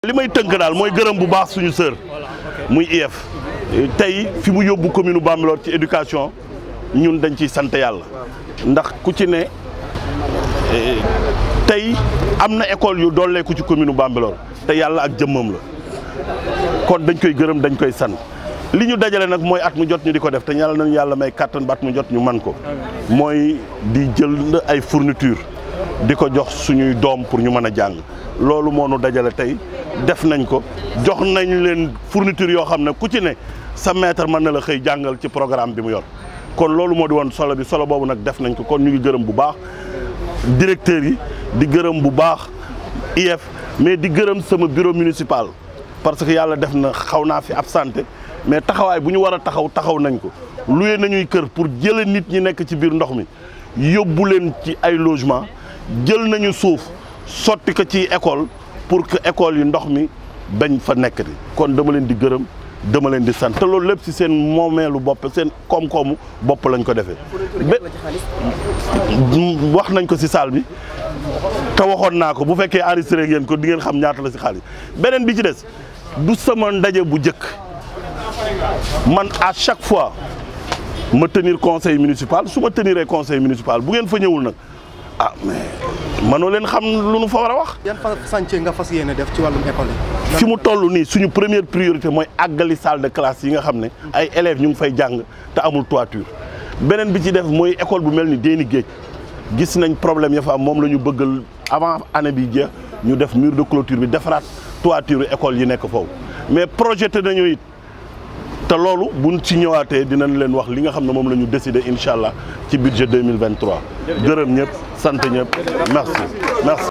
li may tënk daal mooy gërëm bu baax suñu sœur muy IEF tey fi mu yóbbu commune Bambilor ci éducation ñun dañ ciy sant yàlla ndax ku ci ne tey am na école yu dooleeku ci commune Bambilor te yàlla ak jëmmam la kon dañ koy gërëm dañ koy sant li ñu dajale nag mooy at mu jot ñu di ko def te ñaanal nañu yàlla may kàttan ba at mu jot ñu man ko mooy di jël ay fourniture di ko jox suñuy doom pour ñu mën a jàng loolu moo nu dajale tey def nañ ko jox nañ leen fourniture yoo xam ne ku ci ne sa maître mën na la xëy jàngal ci programme bi mu yor kon loolu moo di woon solo bi solo boobu nag def nañ ko kon ñu ngi gërëm bu baax directeurs yi di gërëm bu baax IEF mais di gërëm sama bureau municipal parce que yàlla def na xaw naa fi absenté mais taxawaay bu ñu war a taxaw taxaw nañ ko luye nañuy kër pour jële nit ñi nekk ci biir ndox mi yóbbu leen ci ay logement jël nañu suuf sotti ko ci école pour que école yi ndox mi bañ fa nekk di kon dama leen di gërëm dama leen di sant te loolu lépp ci seen moomeelu bopp seen koom-koomu bopp lañ ko defee wax nañ ko ci salle bi te waxoon naa ko bu fekkee enregistré ngeen ko di ngeen xam ñaata la ci xaalis beneen bi ci des du sama ndaje bu njëkk man à chaque fois ma tenir conseil municipal su ma teniree conseil municipal bu ngeen fa ñëwul nag ah mais mënoo leen xam lu nu fa war a wax. yan fa chantier nga fas yéene def ci wàllum école yi. fi mu toll nii suñu première priorité mooy àggali salle de classe yi nga xam ne ay élèves ñu ngi fay jàng te amul toiture beneen bi ci def mooy école bu mel ni Déni Géej gis nañ problème ya fa am moom la ñu bëggal avant année bi jeex ñu def mur de clôture bi defaraat toiture école yi nekk foofu mais projeté nañu it te loolu buñ ci ñëwaatee dinañ leen wax li nga xam ne moom la ñu décidé incha allah ci budget 2023 gërëm ñëpp sant ñëpp merci merci